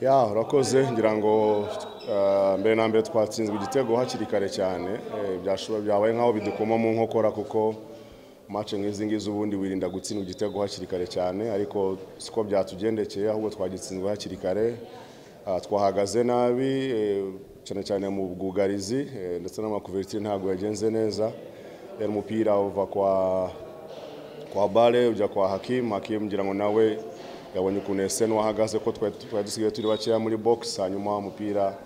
ya urakoze ngira ngo eh, mbere na mbere twatsinzwe igitego hakiri kare cyane Eh, byashoboye byabaye nk'aho bidukoma mu nkokora kuko mace nk'izi ngizi ubundi wirinda gutsindwa igitego hakiri kare cyane ariko siko byatugendekeye ahubwo twagitsinzwe hakiri kare Ah, twahagaze nabi eh, cyane cyane mu bwugarizi eh, ndetse n'amakuvertire ntabwo yagenze neza Eh, umupira uva kwa kwa Bale ujya kwa Hakim Hakim ngira ngo nawe yabonye ukuntu Esen wahagaze ko twari twari dusigaye turi bakeya muri box hanyuma umupira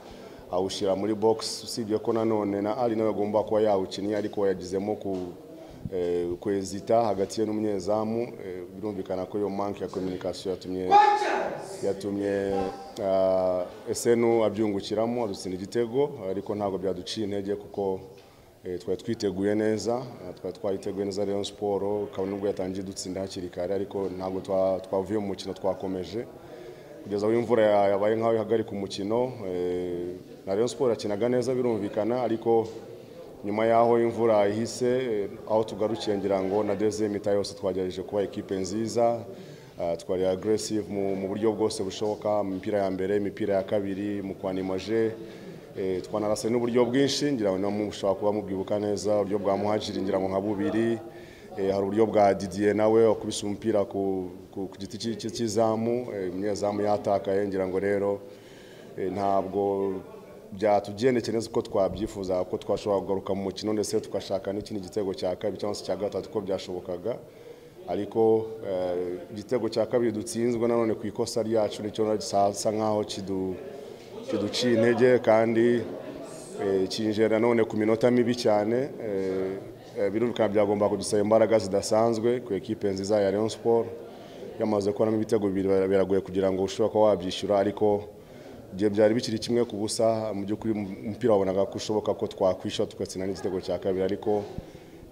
awushyira muri box usibye ko nanone na Ali nawe agomba kuba yawukinnye ariko yagizemo ku eh, kwezita hagati ye n'umunyezamu eh, birumvikana ko iyo manque ya communication yatumye yatumye uh, Esenu abyungukiramo adutsinda igitego ariko ntabwo byaduciye intege kuko eh, twari twiteguye neza eh, twari twayiteguye neza Rayon Sport kabone ubwo yatangiye dutsinda hakiri kare ariko ntabwo twa- twavuye mu mukino twakomeje kugeza aho imvura ya- yabaye nk'aho ihagarika umukino eh, na Rayon Sport yakinaga neza birumvikana ariko nyuma y'aho imvura ihise eh, aho tugarukiye ngira ngo na deuxième mita yose twagerageje kuba ekipe nziza Ah, twari aggressive mu, mu buryo bwose bushoboka mu mipira ya mbere imipira ya kabiri mu kwanimaje eh, twanarase n'uburyo bwinshi ngira ngo namwe mushobora kuba mubwibuka neza uburyo bwa muhajiri ngira ngo nka bubiri Eh, hari uburyo bwa Didier nawe wakubise umupira ku, ku, ku giti cy'i- cy'i- cy'izamu eh, umunyezamu yatakaye ngira ngo rero eh, ntabwo byatugendekeye neza uko twabyifuza ko twashobora kugaruka mu mukino ndetse tugashaka n'ikindi gitego cya kabiri cyangwa se cya gatatu ko byashobokaga ariko eh, igitego cya kabiri dutsinzwe nanone ku ikosa ryacu nicyo gisa nkaho kidu- kiduciye intege kandi Eh, kinjira none ku minota mibi cyane eh, eh, birumvikana byagomba kudusaba imbaraga zidasanzwe ku ekipe nziza ya Rayon Sport yamaze kubonamo ibitego bibiri bira- biragoye kugira ngo ushobora kuba wabyishyura ariko igihe byari bikiri kimwe ku busa mu by'ukuri um- umupira wabonaga ko ushoboka ko twakwishyura tugatsinda n'igitego cya kabiri ariko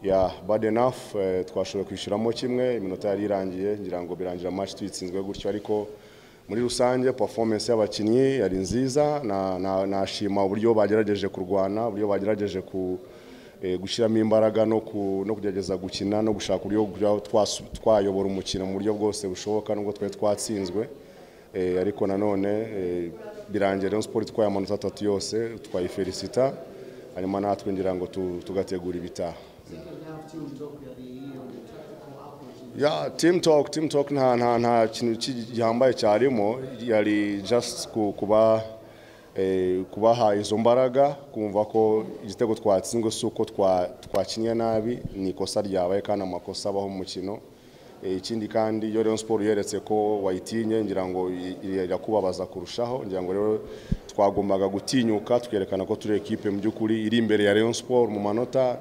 ya bad enough eh, twashoboye kwishyuramo kimwe iminota yari irangiye ngira ngo birangira match tuyitsinzwe gutyo ariko muri rusange performance y'abakinnyi yari nziza na- na- nashima uburyo bagerageje kurwana uburyo bagerageje ku eh, gushyiramo imbaraga no ku- no kugerageza gukina no gushaka uburyo bwa- twasu- twayobora umukino mu buryo bwose bushoboka nubwo twari twatsinzwe Eh, ariko nanone eh, birangiye Rayon Sport itwaye amanota atatu yose twayifelicita hanyuma natwe ngira ngo tu- tugategura ibitaha ya team talk team talk nta nta nta kintu ki- gihambaye cyarimo yari just ku- kuba eh, kubaha izo mbaraga kumva ko igitego twatsinzwe si uko twa- twakinnye nabi ni ikosa ryabaye kandi amakosa abaho mu mukino Eh, ikindi kandi iyo Rayon Sport yeretse ko wayitinye ngira ngo i- i- irakubabaza kurushaho ngira ngo rero twagombaga gutinyuka twerekana ko turi ekipe mu by'ukuri iri imbere ya Rayon Sport mu manota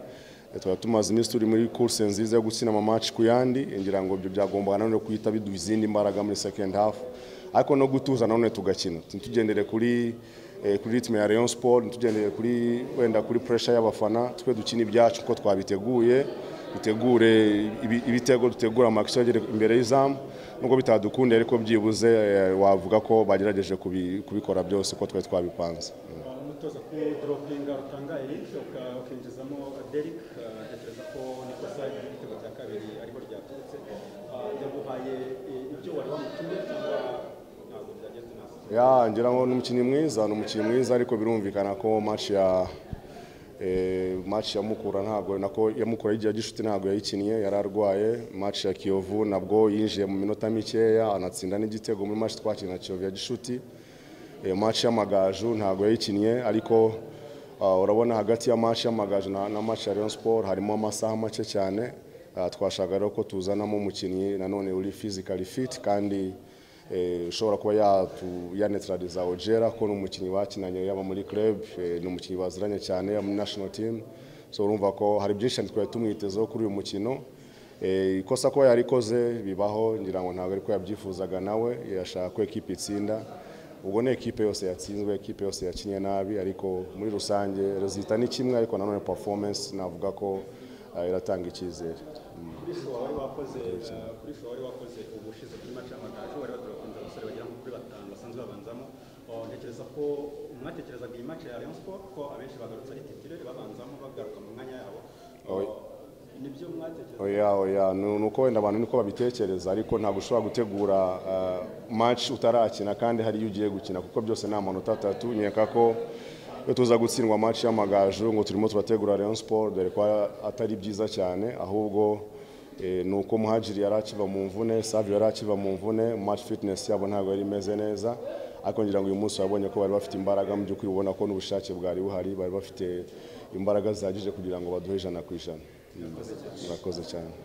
tuba tumaze iminsi turi muri kurse nziza yo gutsinda amamatch ku yandi ngira ngo ibyo byagombaga nanone guhita biduha izindi mbaraga muri second half ariko no gutuza nanone tugakina ntitugendere kuri eh, kuri ritme ya Rayon Sport ntitugendere kuri wenda kuri pressure y'abafana twe dukina ibyacu uko twabiteguye dutegure ibi- ibitego dutegura amakisi agere imbere y'izamu nubwo bitadukunde ariko byibuze eh, wavuga ko bagerageje kubi- kubikora byose uko twari twabipanze umutoza ku doropinga rutanga Eric uka- ukinjizamo Derek eh, ntekereza ko nikosa igitego cya kabiri ariho ryaturutse Eh, yaguhaye eh, ibyo wari wamutumye cyangwa ntabwo byagenze neza ya ngira ngo ni umukinnyi mwiza ni umukinnyi mwiza ariko birumvikana ko match ya eh, match ya Mukura ntabwo nako ya Mukura y'igihe gishuti ntabwo yayikinnye yari arwaye match ya Kiyovu nabwo yinjiye mu minota mikeya anatsinda n'igitego muri match twakina na Kiyovu ya gishuti eh, match y'amagaju ntabwo yayikinnye ariko ah, urabona hagati ya match y'amagaju na, na match ya Rayon Sport harimo amasaha make cyane Ah, twashaka rero ko tuzanamo umukinnyi nanone uri physically fit kandi eh, ushobora kuba yatu- yaneutraliza Ojera ko ni umukinnyi bakinanye yaba muri club eh, ni umukinnyi baziranye cyane yaba muri national team so urumva ko hari byinshi cyane twari tumwitezeho kuri uyu mukino Eh, ikosa ko yarikoze bibaho ngira ngo ntabwo ariko yabyifuzaga nawe yashaka ko ekipe itsinda ubwo ni ekipe yose yatsinzwe ekipe yose yakinnye nabi ariko muri rusange rezita ni kimwe ariko nanone performance navuga ko eh, iratanga icyizere kuri show wari wakoze eh, kuri show wari wakoze ubushize kuri match y'amagaju wari waturapinze abasore bagera nko kuri batanu basanzwe babanzamo Eh, ntekereza ko mwatekerezaga iyi match ya Rayon Sport ko abenshi bagarutse ari titire babanzamo bagaruka mu mwanya yabo Oya. Eh, nibyo mwatekereza oya oya ni ni uko wenda abantu niko babitekereza ariko ntabwo ushobora gutegura ah, match utarakina kandi hari iyo ugiye gukina kuko byose ni amanota atatu nkeka ko iyo tuza gutsindwa match y'amagaju ngo turimo turategura Rayon Sport dore ko atari byiza cyane ahubwo eh, ni uko muhajiri yari akiva mu mvune Savio yari akiva mu mvune match fitness yabo ntabwo yari imeze neza ariko ngira ngo uyu munsi wabonye ko bari bafite imbaraga mu by'ukuri ubona ko n'ubushake bwari buhari bari bafite imbaraga zihagije kugira ngo baduhe ijana ku ijana murakoze cyane